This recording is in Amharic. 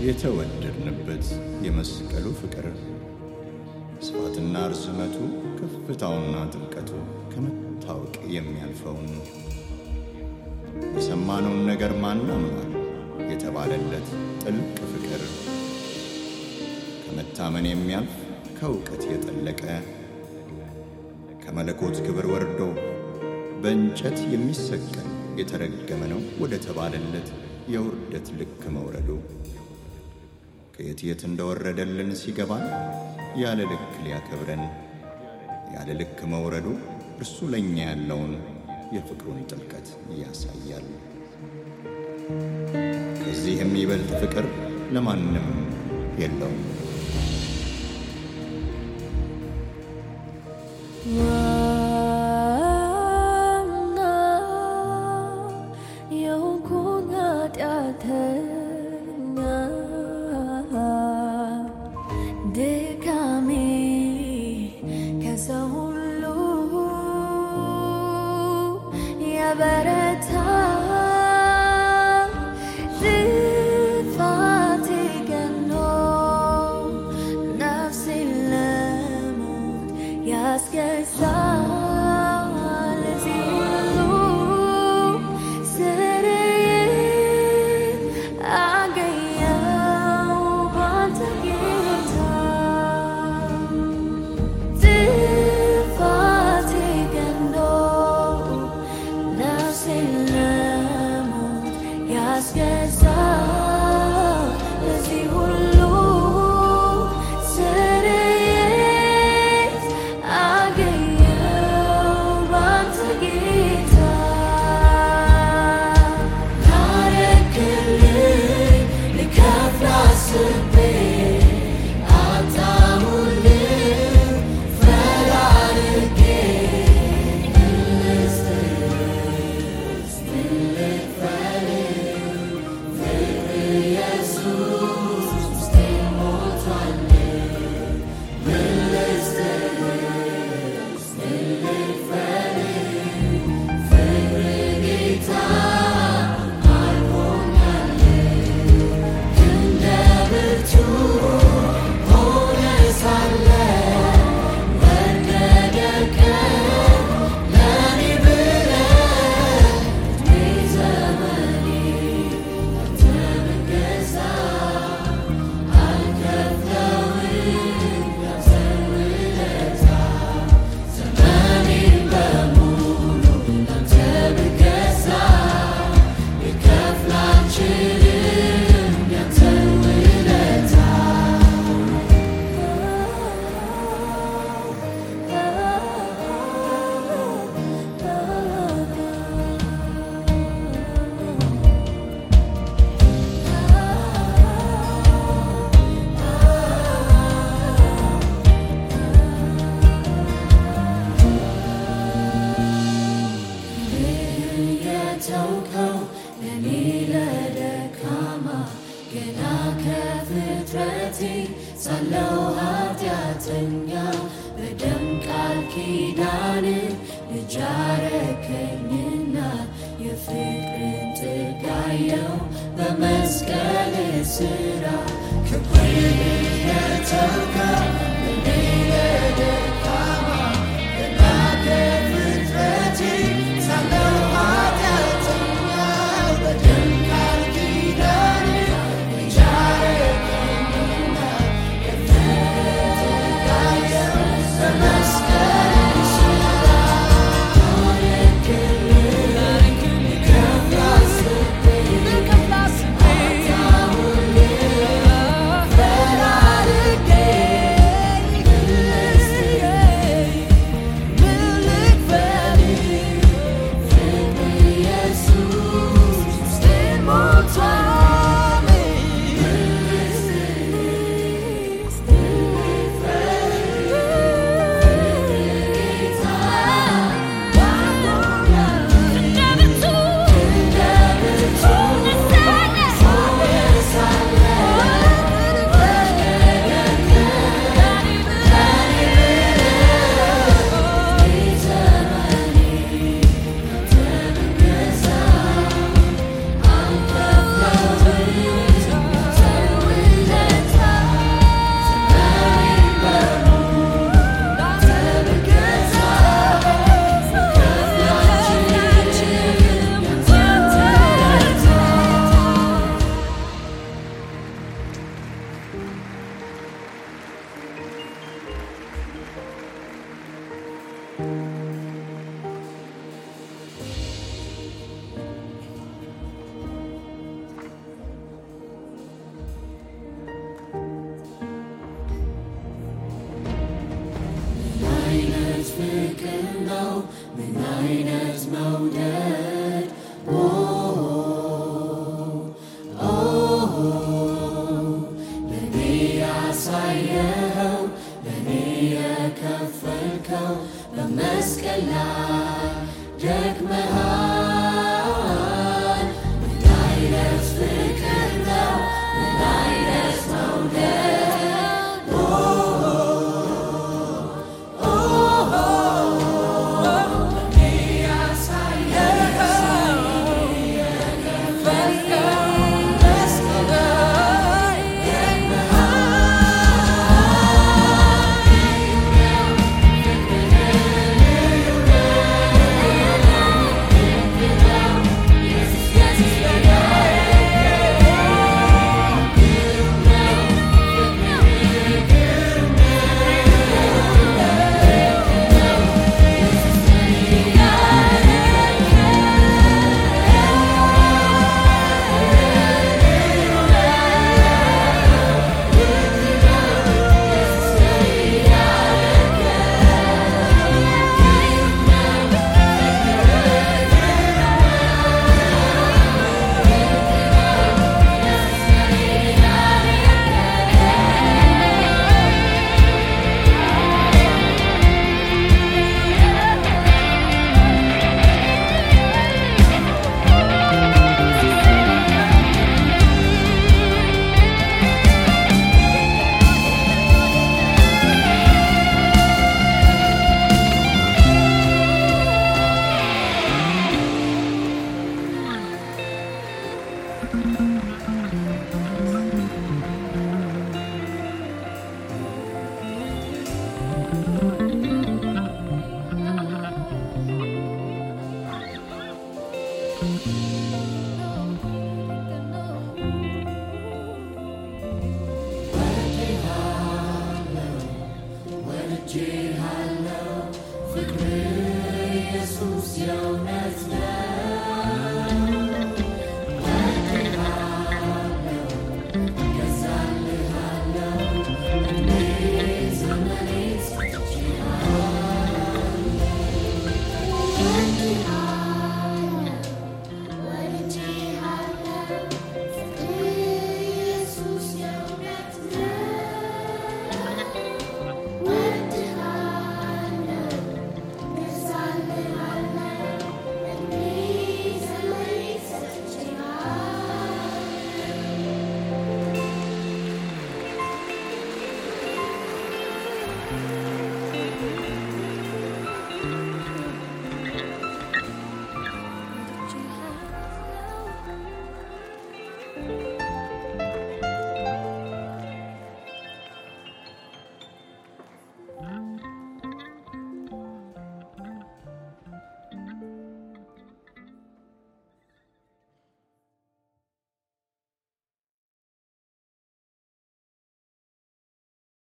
የተወደድንበት የመስቀሉ ፍቅር ስፋትና ርዝመቱ ከፍታውና ጥልቀቱ ከመታወቅ የሚያልፈውን የሰማነውን ነገር ማን አምኗል የተባለለት ጥልቅ ፍቅር ከመታመን የሚያልፍ ከእውቀት የጠለቀ ከመለኮት ክብር ወርዶ በእንጨት የሚሰቀል የተረገመ ነው ወደ ተባለለት የውርደት ልክ መውረዱ ከየት የት እንደወረደልን ሲገባን ያለ ልክ ሊያከብረን ያለ ልክ መውረዱ እርሱ ለእኛ ያለውን የፍቅሩን ጥልቀት ያሳያል። ከዚህ የሚበልጥ ፍቅር ለማንም የለውም። ዋና የሆንኩኝ ኃጢአተኛ ድካሜ ከሰው ሁሉ የበረታ ጥፋቴ ገኖ ነፍሴን ለሞት ያስገዛል። ለዚህ ሁሉ ስርየት አገኘሁ ባንተ ጌታ። ጥፋቴ ገኖ ነፍሴን ለሞት ያስገዛል። ለዚህ ሁሉ ስርየት አገኘሁ ባንተ ጌታ። ላረክልኝ ልከፍል አስቤ አጣሁልህ ፈላልጌ የተውከው ለኔ ለደካማ ገና ከፍጥረቴ ሳለው ኃጢአተኛ በደም ቃል ኪዳን ልጅ አረከኝና የፍቅርን ጥጋየው በመስቀል ስራ ክብር የተውከው ለኔ ለደካማ ገና ከፍጥረቴ ሳለው ኃጢአተኛ በደም ቃል ኪዳን ልጅ አረከኝና የፍቅርን ጥጋየው በመስቀል ስራ But I አይነት ፍቅር ነው ምን አይነት መውደድ ኦ ኦ ለኔ ያሳየኸው ለኔ የከፈልከው በመስቀል ላይ ደክመሃል ምን አይነት ፍቅር ነው ምን አይነት መውደድ